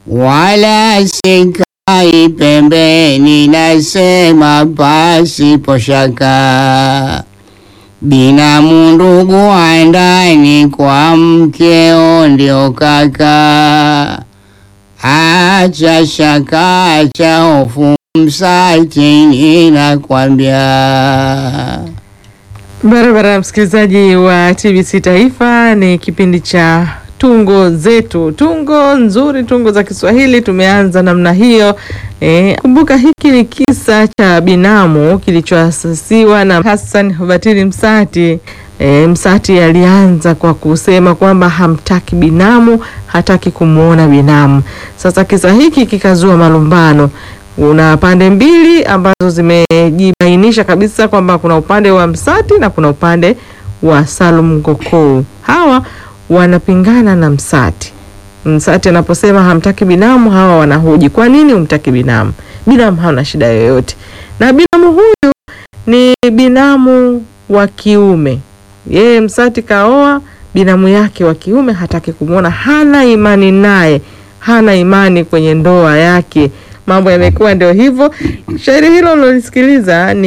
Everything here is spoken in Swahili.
wala sikai pembeni, nasema pasipo shaka. Binamu ndugu wa ndani, kwa mkeo ndio kaka. Acha shaka, acha hofu, msatini nakwambia. Barabara, msikilizaji wa TBC Taifa, ni kipindi cha tungo zetu, tungo nzuri, tungo za Kiswahili. Tumeanza namna hiyo. E, kumbuka hiki ni kisa cha binamu kilichoasisiwa na Hassan Batili Msati. E, Msati alianza kwa kusema kwamba hamtaki binamu, hataki kumwona binamu. Sasa kisa hiki kikazua malumbano una pande mbili ambazo zimejibainisha kabisa kwamba kuna upande wa Msati na kuna upande wa Salum Ngokoo. Hawa wanapingana na Msati. Msati anaposema hamtaki binamu, hawa wanahoji kwa nini humtaki binamu? Binamu hana shida yoyote, na binamu huyu ni binamu wa kiume. Yeye Msati kaoa binamu yake wa kiume, hataki kumwona, hana imani naye, hana imani kwenye ndoa yake. Mambo yamekuwa ndio hivyo. Shairi hilo ulilolisikiliza ni